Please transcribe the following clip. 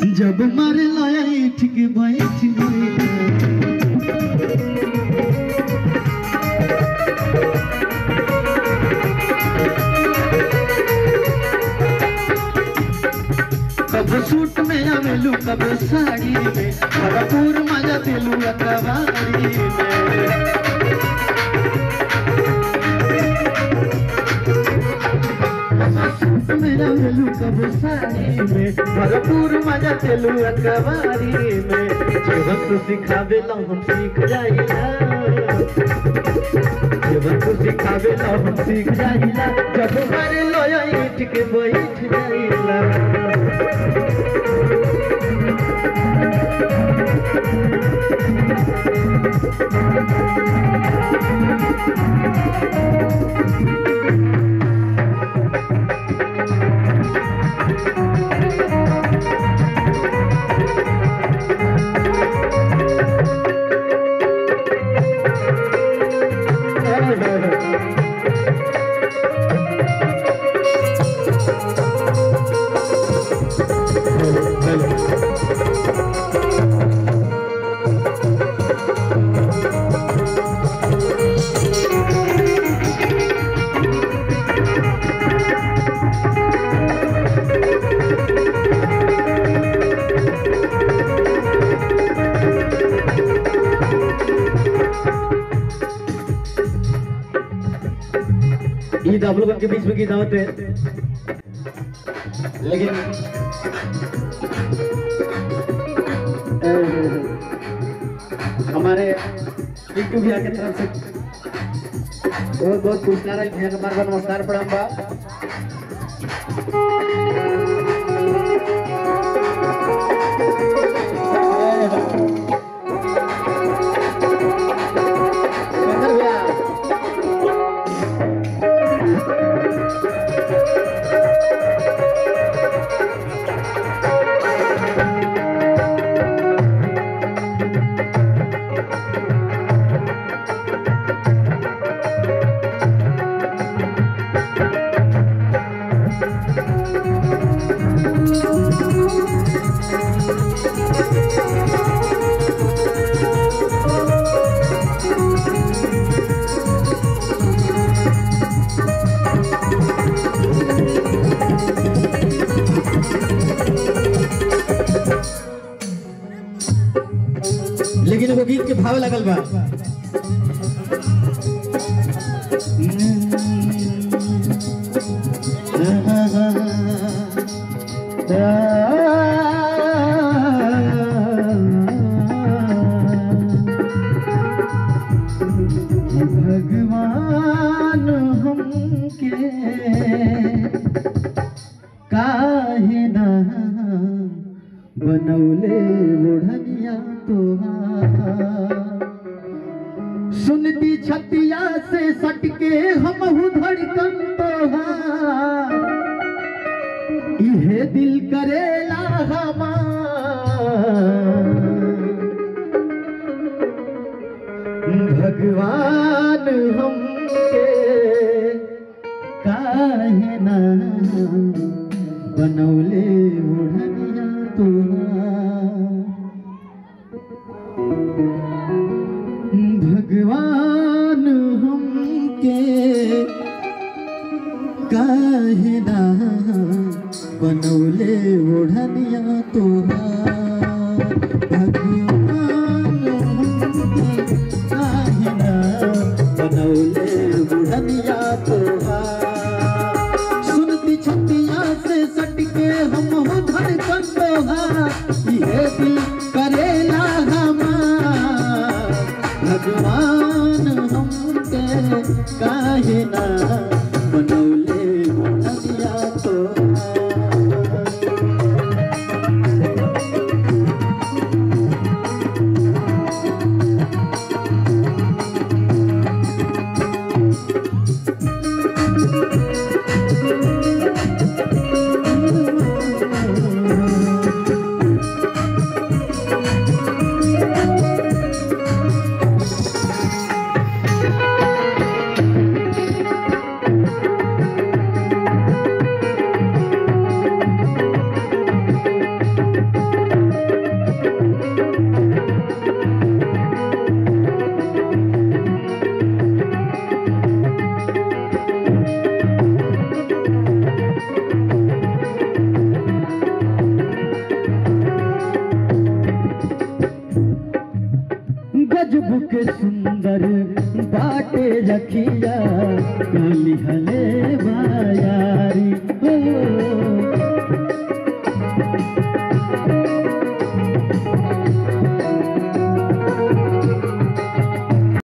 जब मारे लाया ठीक बैठ गई कब सूट में आवेलू कब साड़ी में भरपूर मजा दिलू अकबारी में मेरा वेलू कब साड़ी में भरपूर मजा दिलू अकबारी में जीवन तो सिखावे ला हम सीख जाइला जीवन को सिखावे ला हम सीख जाइला जब मारे लोया ईट के बैठ जाइला ईद आप लोगों के बीच में की दावत है लेकिन अ, हमारे पिंटू भैया की तरफ से बहुत बहुत पुरस्कार है भैया का बार बार नमस्कार प्रणाम बा शंकर भैया लेकिन वो गीत के भाव लगल बा भगवान हमके काहे ना बनौले बुढ़निया तोहार सुनती छतिया से सटके हम धड़कन तोहार इहे दिल करेला हमार भगवान हमके काहे ना बनौले उड़निया तोहार भगवान हमके काहे ना बनौले ओढ़निया तोहार भगवान हमके काहे ना बनौले ओढ़निया तोहार सुनती छतिया से सटके हम हो धड़कन तोहार ये दिल करेला हमार भगवान हमके काहे ना बनौले ओढ़निया तोहार गजब के सुंदर बाटे रखिया कोली हले बा